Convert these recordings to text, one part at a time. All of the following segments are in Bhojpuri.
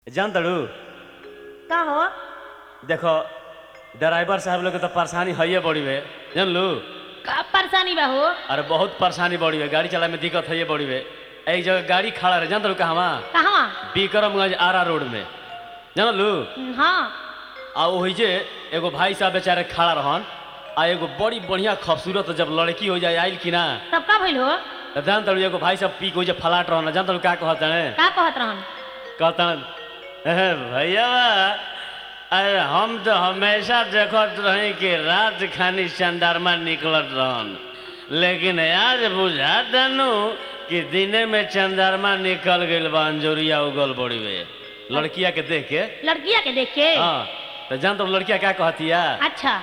जान तड़ू का हो देखो ड्राइवर साहब लोग के तो परेशानी है बड़ी वे जान लू का परेशानी बा हो अरे बहुत परेशानी बड़ी है गाड़ी चलाए में दिक्कत है बड़ी वे एक जगह गाड़ी खड़ा रहे जान तड़ू कहवा कहवा बिक्रमगंज आरा रोड में जान लू हाँ आ वही जे एगो भाई साहब बेचारे खड़ा रहन आ एगो बड़ी बढ़िया खूबसूरत जब लड़की हो जाए आइल कि ना तब का भइल हो तो जान तड़ू एगो भाई साहब पी के जे फलाट रहन जान तड़ू का कहत है का कहत रहन कहतन भैया अरे हम तो हमेशा देखत रही कि रात खानी चंदारमा निकलत रहन लेकिन आज बुझा दनु कि दिने में चंदारमा निकल गइल बा अंजोरिया उगल बड़ी वे लड़किया के देख के लड़किया के देख के हाँ तो जान तो लड़किया क्या कहतिया अच्छा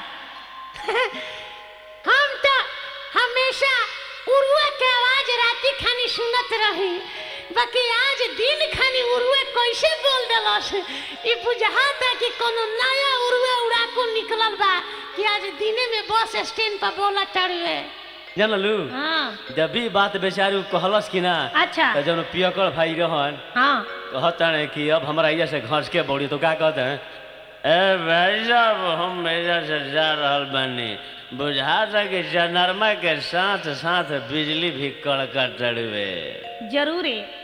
हम तो हमेशा उरुआ के आवाज राती खानी सुनत रही बाकी आज दिन खानी उरुए कैसे बोल देलस ई बुझाता कि कोनो नया उरुए उड़ाकू निकलल बा कि आज दिने में बस स्टैंड पर बोला चढ़ुए जान लू हाँ जब भी बात बेचारी उ कहलस कि ना अच्छा तो जब पियकड़ भाई रहन हाँ कहते कि अब हमारा इधर से घस के बड़ी तो क्या कहते हैं ए भाई साहब हम इधर से जा रहल बानी बुझाता कि चनरमा के साथ साथ बिजली भी कड़कट रहे जरूर है